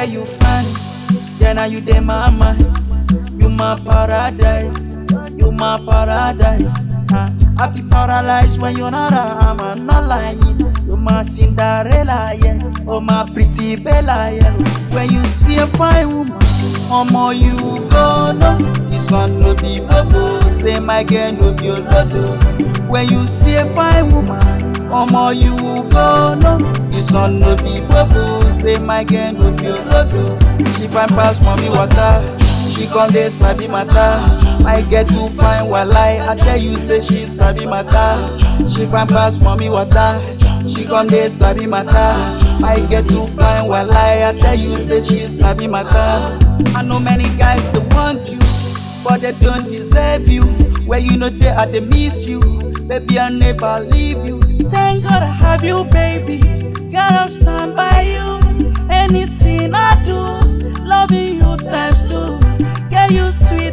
say you fine, then now you dey my mind. You my paradise, you my paradise. Uh, I be paralyzed when you're not around, I'm not lying. You my Cinderella, yeah. Oh my pretty Bella, yeah. When you see a fine woman, omo you go know. The sun no be bobo, say my girl no be olodo. When you see a fine woman, omo you go know. The sun no be bobo, say my girl no be olodo. She fine pass mommy water. She con dey sabi matter. I get too fine walai. I tell you say she sabi matter. She fine pass mommy water. She con dey sabi matter. I get too fine walai. I tell you say she sabi matter. I know many guys they want you, but they don't deserve you. Where you know they are they miss you. Baby I never leave you. Thank God I have you, baby. God I'll stand by you. Anything I do, loving you times two. Get you sweet,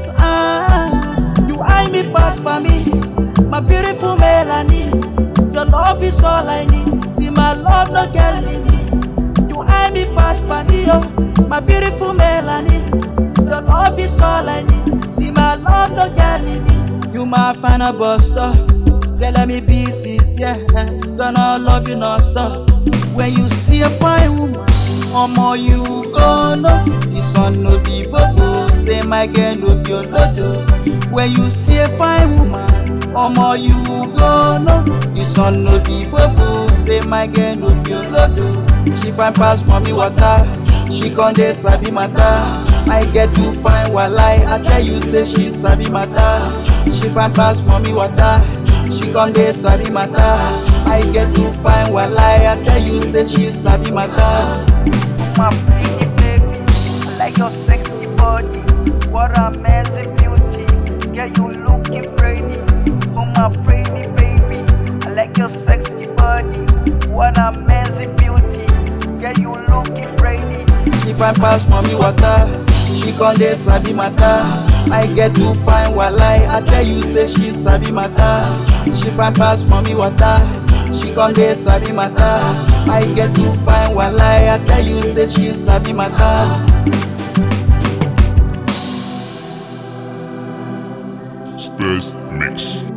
ah. You eye me pass for me, my beautiful Melanie. Your love is all I need. See my love no get limit. You eye me pass for me, oh, my beautiful Melanie. Your love is all I need. See my love no get limit. You my final buster. Girl, let me be sincere. eh. Gonna love you non-stop. When you see a fine woman, omo you go know. The sun no be bobo, say my girl no be olodo. When you see a fine woman, omo you go know. The sun no be bobo, say my girl no be olodo. She fine pass mommy water, she con dey sabi matter. I get too fine walai, I tell you say she sabi matter. She fine pass mommy water. She con dey sabi matter. I get too fine walai. I tell you say she sabi matter. my pretty baby. I like your sexy body. What a amazing beauty. Yeah, you looking pretty. Oh, my pretty baby. I like your sexy body. What a amazing beauty. Yeah, you looking pretty. She fine pass mommy water. She con dey sabi matter. I get too fine walai. I tell you say she sabi matter. She fine pass mommy water. She con dey sabi matter. I get too fine walai. I tell you say she sabi matter. Space Mix.